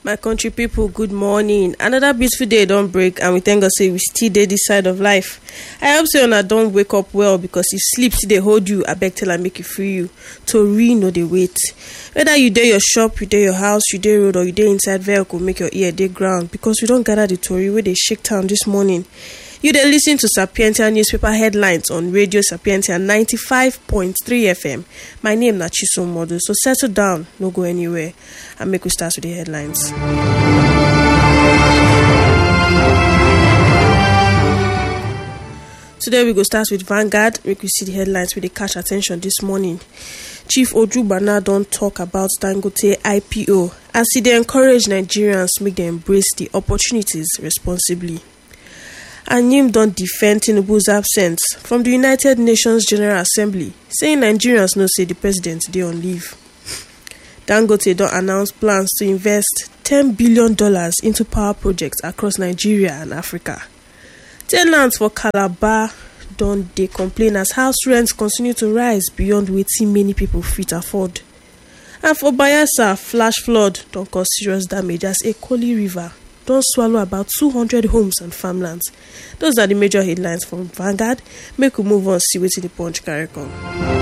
my country pipo good morning another beautiful day don break and we thank god say we still dey dis side of life i hope say una don wake up well because if sleep still dey hold you abeg tell am make e free you tori no dey wait whether you dey your shop you dey your house you dey road or you dey inside vehicle make your ear dey ground because we don gather the tori wey dey shake town dis morning you dey lis ten to sapientia newspaper headlines on radio sapientia 95.3 fm my name na chisom modu so settle down no go anywhere and make we start with the headlines. today we go start with vanguard make we see the headlines wey dey catch attention this morning chief ojubana don tok about dangote ipo as e dey encourage nigerians make dem embrace di opportunities responsibly and im don defend tinubu's absence from di united nations general assembly saying nigerians know say di president dey on leave dangote don announce plans to invest ten billion dollars into power projects across nigeria and africa ten ants for calabar don dey complain as house rents continue to rise beyond wetin many pipo fit afford and for bayelsa flash flood don cause serious damage as ekoli river don swallow about 200 homes and farmlands those are di major headlines from vanguard make we move on see wetin di punch carry come